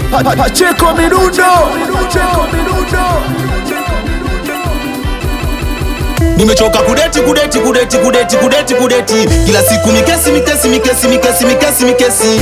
Pa- pa- Pacheko Mirundo Pacheko Mirundo Nimechoka kudeti kudeti kudeti kudeti kudeti kudeti kila siku mikesi mikesi mikesi mikesi mikesi mikesi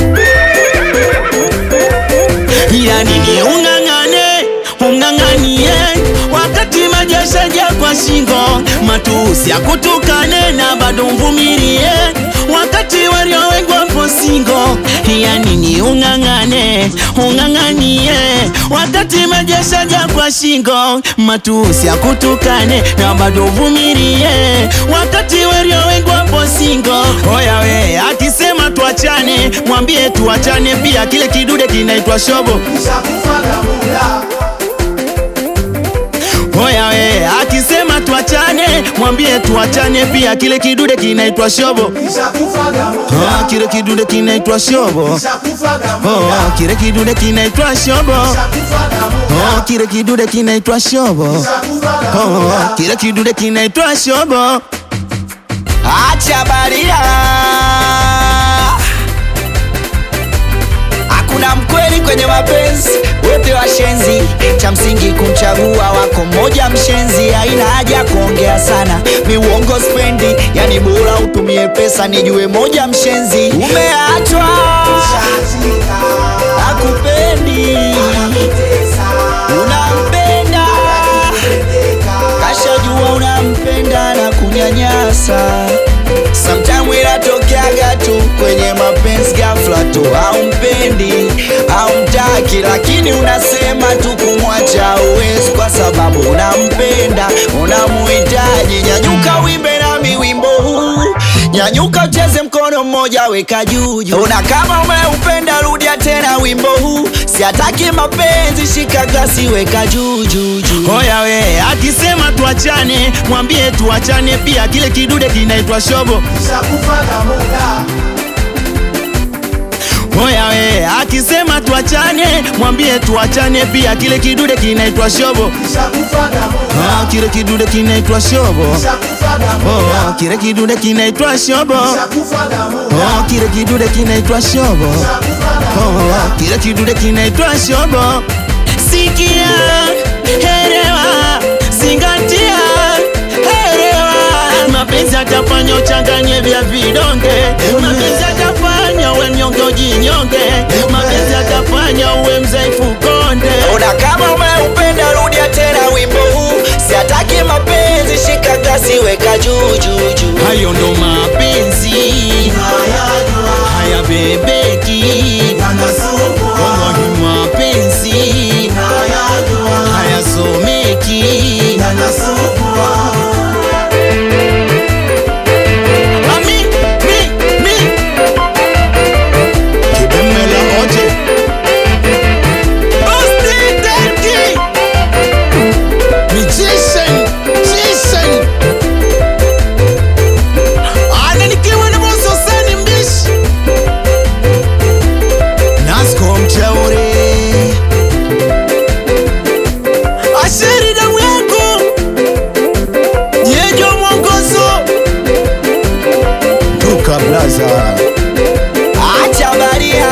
ya nini ung'ang'ane ung'ang'anie wakati majeshaja kwa shingo matusi akutukane na bado mvumilie wakati walio wengi wapo singo ya nini ung'ang'ane ung'ang'anie wakati majeshaja kwa shingo matusi akutukane na bado uvumilie wakati walio wengi wapo singo oya we akisema tuachane mwambie tuachane pia kile kidude kinaitwa shobo Oya we akisema tuachane, mwambie tuachane pia, kile kidude kinaitwa shobo. Ah, kile kidude kinaitwa shobo. Oh, kile kidude kinaitwa shobo. Oh, kile kidude kinaitwa shobo. Oh, kile kidude kinaitwa shobo. Acha baria, Hakuna mkweli kwenye mapenzi, wote washenzi. Cha msingi kumchagua wako mmoja mshenzi, haina haja kuongea sana, mi uongo spendi, yani bora utumie pesa nijue moja mshenzi. Umeachwa akupendi, unampenda kashajua unampenda na kunyanyasa Sometime inatokeaga tu kwenye mapenzi ghafla tu, haumpendi haumtaki, lakini unasema tu kumwacha uwezi, kwa sababu unampenda unamuhitaji. Nyanyuka wimbe nami wimbo huu, nyanyuka ucheze mkono mmoja weka juu juu. Una kama umeupenda, rudia tena wimbo huu, siataki mapenzi, shika glasi weka juu juu juu. oya we akisema tuachane, mwambie tuachane pia, kile kidude kinaitwa shobo. Oya we akisema tuachane, mwambie tuachane pia, kile kidude kinaitwa shobo. Ah, kile kidude kinaitwa shobo. Oh, kile kidude kinaitwa shobo. Oh, kile kidude kinaitwa shobo. Oh, kile kidude kinaitwa shobo. Sikia, elewa, zingatia, elewa. Mapenzi atafanya uchanganye vya vidonge, mapenzi atafanya uwe mnyonge ujinyonge, mapenzi atafanya uwe mzaifu konde. Ona kama umeupenda rudia tena wimbo huu, siataki mapenzi, shika glasi weka juu juu juu. Hayo ndo mapenzi haya bebeki, wallahi mapenzi haya someki. Ami, mi, mi. Kibemela oje. Osti Derki. Magician, magician. Ana nikiwa na boso sani mbishi Nasko mchauri Asheri damu yako Yejo mwongozo Duka blaza Acha baria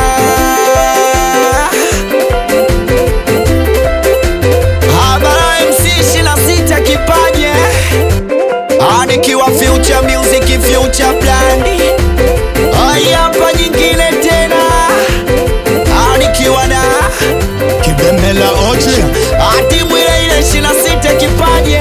Habara MC 26 kipaje Anikiwa future music future blandi Ai hapa nyingine tena Anikiwa na Kibemela oje Atimu ile ile 26 kipaje